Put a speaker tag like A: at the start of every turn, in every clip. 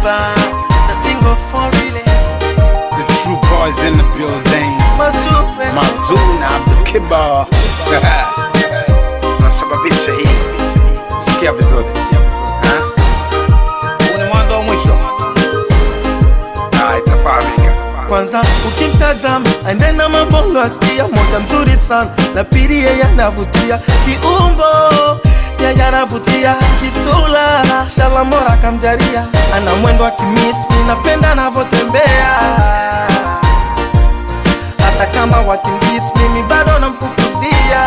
A: Kiba na single for real
B: The true boys in the building.
A: Mazupe
B: Mazuna Abdul Kiba. Tunasababisha hii. Sikia vizuri. Ha? Huu ni mwanzo wa mwisho. Ah, itafahamika.
A: kwanza ukimtazama aende na mabongo asikia moja mzuri sana na pili yeye anavutia kiumbo yeye anavutia kisula shalamora kamjaria ana mwendo wa kimiski napenda anavyotembea hata kama wakimdis mimi bado namfukuzia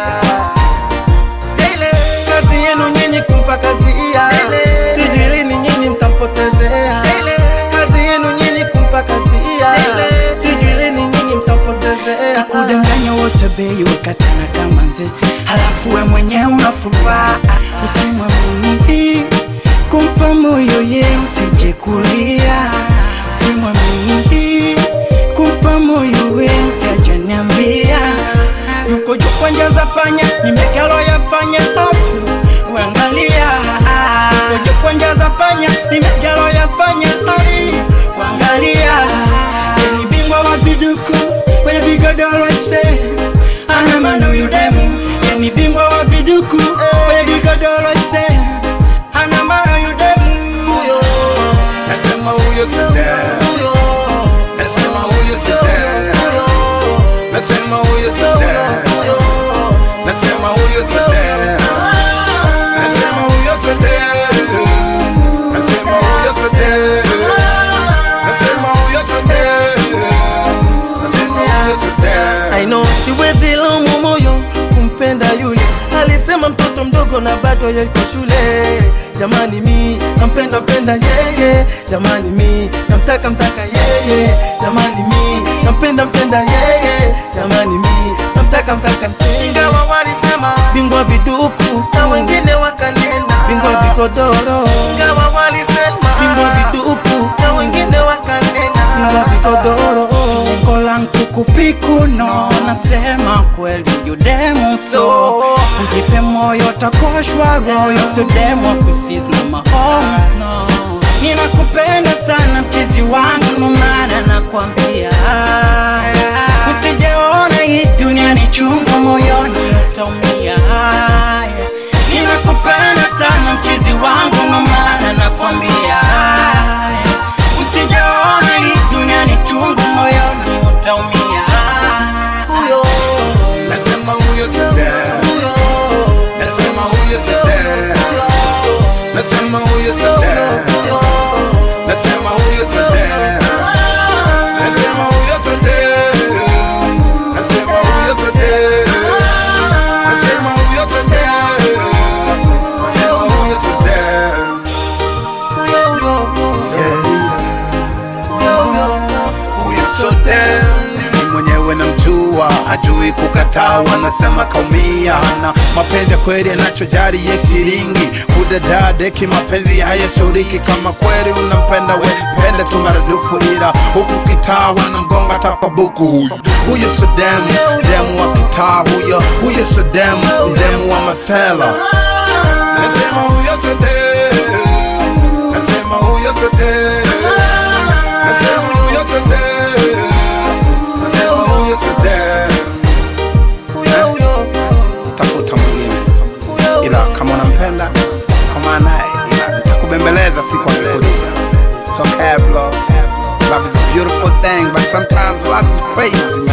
A: Daily, kazi yenu nyinyi kumpa kazi iya sijui lini nyinyi mtampotezea kazi yenu nyinyi kumpa kazi iya sijui lini nyinyi mtampotezea
C: kudanganya wostabei wakatana kama nzesi halafu we mwenyewe unafuraha usimwamini kumpa moyo ye usije kulia usimwamini kumpa moyo we usijaniambia yuko juu kwa njia za panya nimekalo yafanya hatu uangalia yuko juu kwa njia za panya nimekalo yafanya hatu uangalia ni bingwa wa viduku kwenye vigodoro ise ana maana huyu demu Ye ni bingwa wa viduku kwenye vigodoro ise ana maana huyu demu
B: Nasema huyo si dem. Nasema huyo si dem. Nasema huyo si dem. Nasema huyo si dem. Nasema huyo si dem. Nasema huyo si dem. Nasema huyo si dem. Nasema huyo si dem.
A: I know siwezi laumu moyo kumpenda yule alisema mtoto mdogo na bado yuko shule jamani mi nampenda mpenda yeye jamani mi namtaka mtaka yeye jamani mi nampenda mpenda yeye jamani mi namtaka mtaka ingawa walisema bingwa viduku na wengine wakanena bingwa vikodoro ingawa walisema bingwa viduku na wengine wakanena bingwa vikodoro
C: lengo langu kupikuno nasema kweli yudemu so ujipe moyo takoshwa royo sudemu kusis na mahomo no. ninakupenda sana mchizi wangu numana nakwambia usijeona hii dunia ni chungu moyoni utaumia ninakupenda sana mchizi wangu numana nakwambia usijeona hii dunia ni chungu moyoni utaumia huyo
B: Nasema huyo si dem. Nasema huyo si dem. Nasema huyo si dem. Nasema huyo si dem. Nasema huyo si dem. Nasema huyo si dem. Nasema huyo si dem. Nasema huyo si dem. Huyo so dem. Ni mwenyewe namjua, hajui kukataa, wanasema kaumia. Na mapenzi ya kweli yanachojari ye shilingi, kudadaa deki, mapenzi hayashuriki. Kama kweli unampenda we, pende tu maradufu, ila huku kitaa wanamgonga hata kwa buku. Huyo huyo so dem, demu wa kitaa huyo, huyo so dem, demu wa masela. Nasema huyo so dem, nasema huyo so dem, nasema huyo so dem, nasema huyo so dem. tafuta mwingine, ila kama unampenda kama naye, ila nitakubembeleza siku akikuja. It's okay bro, love is a beautiful thing, but sometimes love is crazy man.